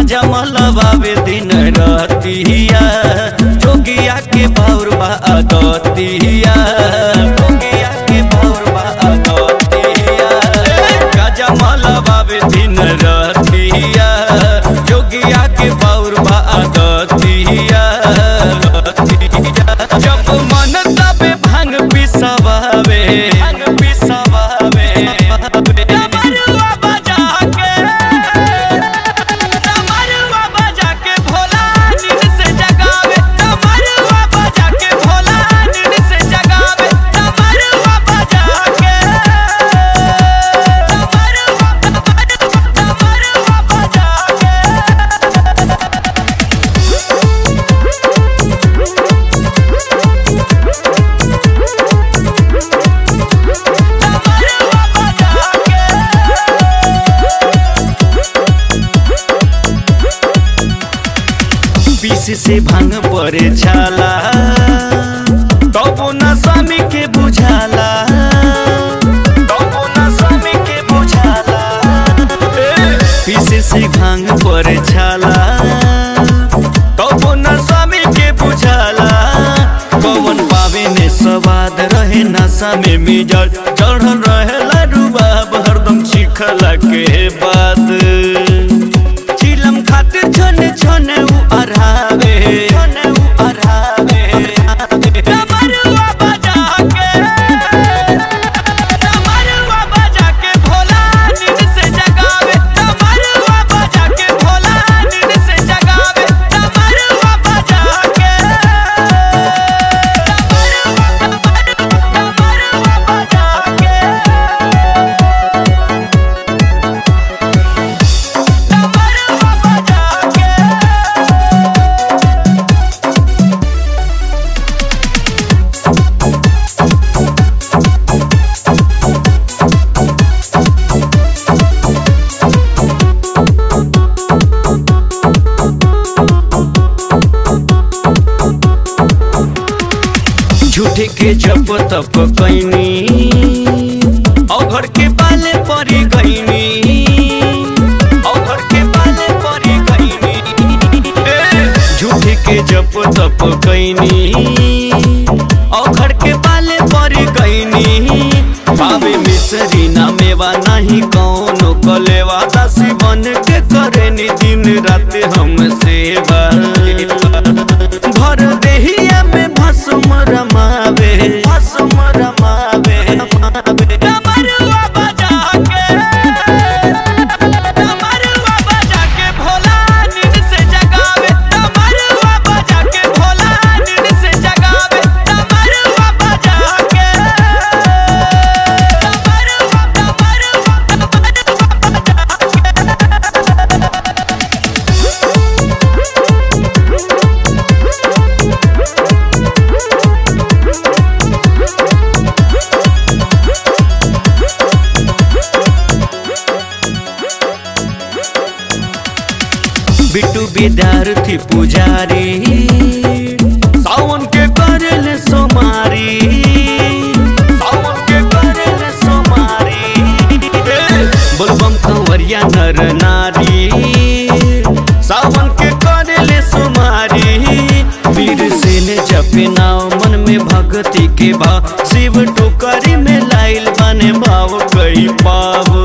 गांजा मलबावे दिन रतिया जोगिया के बाउर बा अदतिया जोगिया के बाउर बा अदतिया गांजा मलबावे दिन रतिया जोगिया के बाउर बा अदतिया जब मन तबे भांग पिसवावे भांग पिसवावे डमरुआ बजा के डमरुआ बजा के भोला नींद से जगावे डमरुआ बजा के भोला नींद से जगावे डमरुआ बजा के डमरुआ डमरुआ बजा के डमरुआ बजा के पीस से भांग परे छाला तबो न स्वामी के बुझाला तबो न स्वामी के बुझाला पीस से भांग परे छाला तबो न स्वामी के बुझाला पवन पावे ने स्वाद रहे नशा में मिजल चढ़ल रहे लाडूबाब हरदम चिखला के बाद चिलम खातिर छने छने उ अरहावे छने उ अरहावे डमरुआ बजा के डमरुआ बजा के भोला नींद से जगावे डमरुआ बजा के भोला नींद से जगावे डमरुआ बजा के डमरुआ बजा के डमरुआ बजा के झूठे के जप तप कैनी औघर के पाले परी गईनी औघर के पाले परी गईनी झूठे के जप तप कैनी औघर के पाले परी गईनी पावे मिसरी ना मेवा नहीं कौनो कलेवा दासी बन के करे नी दिन रात हम सेवा भर देहिया में भस्म रमावे भस्म रमावे डमरुआ बजा के डमरुआ बजा के भोला नींद से जगावे डमरुआ बजा के भोला नींद से जगावे डमरुआ बजा के डमरुआ डमरुआ बिट्टू विद्यार्थी पुजारी सावन के करल सोमारी सावन के करल सोमारी बोलबम कंवरिया नर नारी सावन के करल सोमारी वीर से ने जपे नाव मन में भक्ति के भाव शिव टोकरी में लाइल बने भाव कई पाव